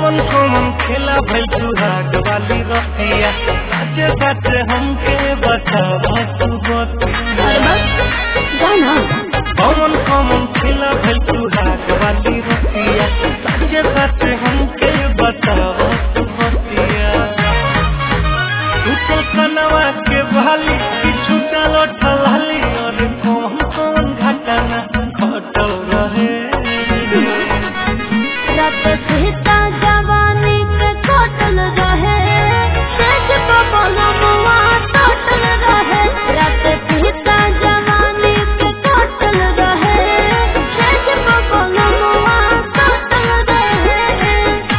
कौन कौन खेला भइल सुहाग वाली रतिया साचे साचे हमके बतावा तू बतिया अरे बस जाना कौन कौन खेला भइल सुहाग वाली रतिया साचे साचे हमके बतावा तू बतिया छूटल कनवा के बहाली कि छूटल ठलाली और कौन कौन घटना घटल रहे रात सीता जवानी के कटल रहे सेज बबलमुआ टटल रहे रात सीता जवानी के कटल रहे सेज बबलमुआ टटल रहे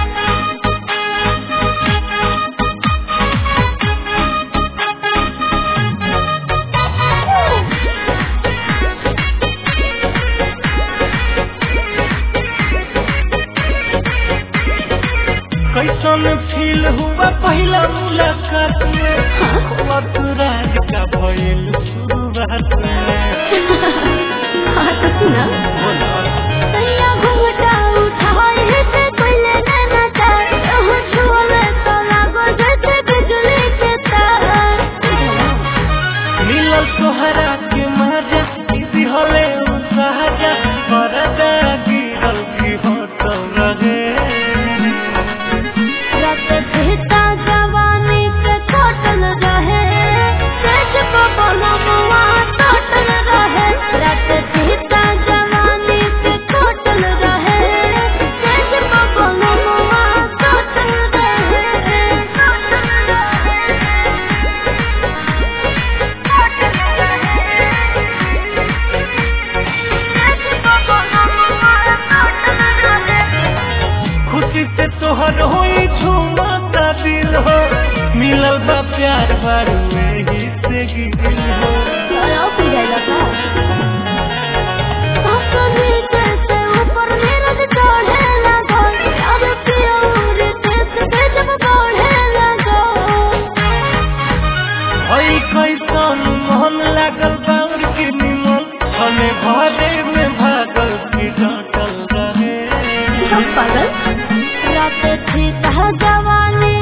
कैसन फील हुआ पहला मुलाकात में वक्त राज का भइल शुरुआत में हाँ तो सुना तैया घूमटा उठाए से पहले नैना तार ओह छुअले तो लागो जैसे बिजली के तार मिलल तोहरा के मजा इसी होले सहजा परदा गिरल की होटल रहे रात सीता जवानी के कटल रहे सेज बबलमुआ टटल रहे रात सीता जवानी के कटल रहे सेज बबलमुआ टटल रहे टटल रहे खुशी से तोहर होई झूमता दिल हो मिलल बा प्यार बारू ही से गिल हो और पी जाएगा का अपने कैसे ऊपर मेरा चढ़े लगा यार प्यार कैसे के जब बढ़े लगा हई कैसन मन लागल बाउर के निमन हने भरे में भागल की डटल रहे सब पागल रात थी कहा जवानी